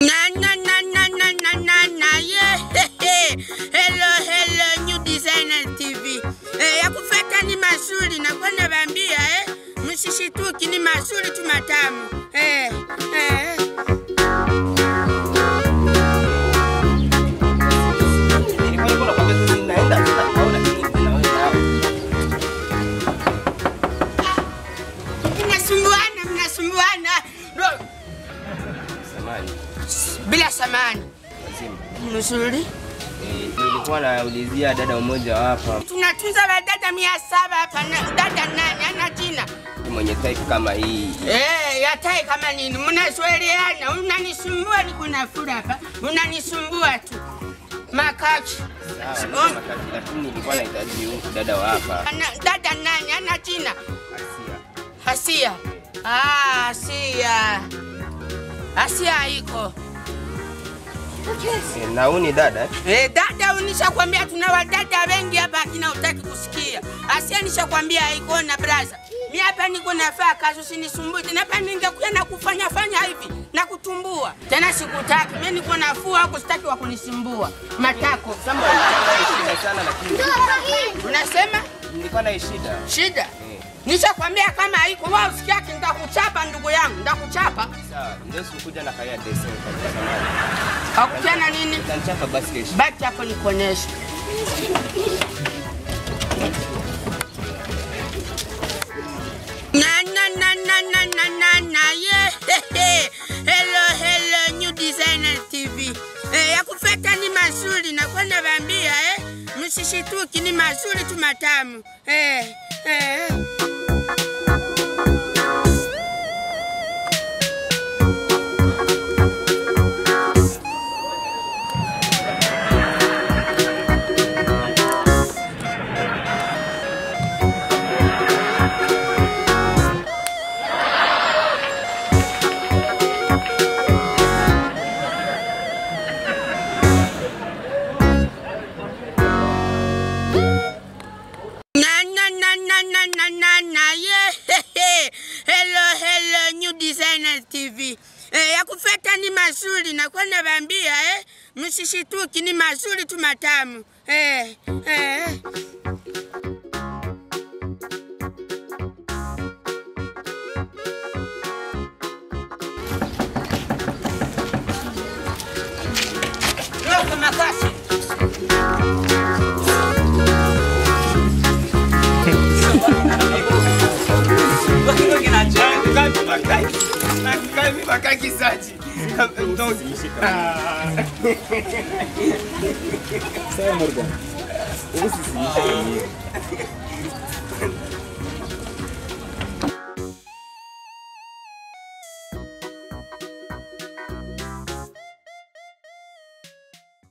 Na na na na na na na na yeah. Hello hello New Designer TV. Eh, ya kufata ni mazuri na kwa nabambia eh. Msishituki ni mazuri tu matamu. Eh, eh. Nilikuwa niko nakwambia tu naenda tu naona kitu naweza hapo. Mnasumbuana, mnasumbuana. Ro- Samahani. Bila samani. Lazima. Mzuri. Eh, nilikuwa naulizia dada mmoja hapa Tunatunza wadada mia saba hapa na dada nani ana jina? mwenye type kama hii. Eh, yatai kama nini? Mnasweliana, unanisumbua niko na fura hapa. Unanisumbua tu. Makachi. Sawa, Oh. niko makati, lakini nilikuwa nahitaji huyu dada wa hapa. Ana, dada nani ana jina? Asia. Hasia. Ah, Hasia. Hasia iko. Eh, na huyu ni dada eh? Eh, dada unishakwambia tuna wadada wengi hapa akina utaki kusikia. Asia nishakwambia iko na braza. Mi hapa niko nafaa kazi usinisumbue tena hapa ningekuja na kufanya fanya hivi na kutumbua. Tena sikutaki. Mimi niko nafua huko sitaki wa kunisumbua. Matako. Sasa nilikuwa na shida sana lakini Unasema nilikuwa na shida. shida? Eh, Nishakwambia kama haiko wewe usikiaki nitakuchapa ndugu yangu, nitakuchapa. sawa, ndio sikuja na kaya desi kwa samani. Hakutiana nini? Utanichapa basi kesho. Baki hapo nikuoneshe. Na na na na na na na na yeah. Hello hello New Designer TV. Eh, ya kufata ni mazuri na kwa nabambia eh. Msishituki ni mazuri tu matamu. Eh, eh. Na na na na na na na na yeah. Hello hello New Designer TV. Eh, ya kufata ni mazuri na kwa nabambia eh. Msishituki ni mazuri tu matamu. Eh, eh. Roka makasi.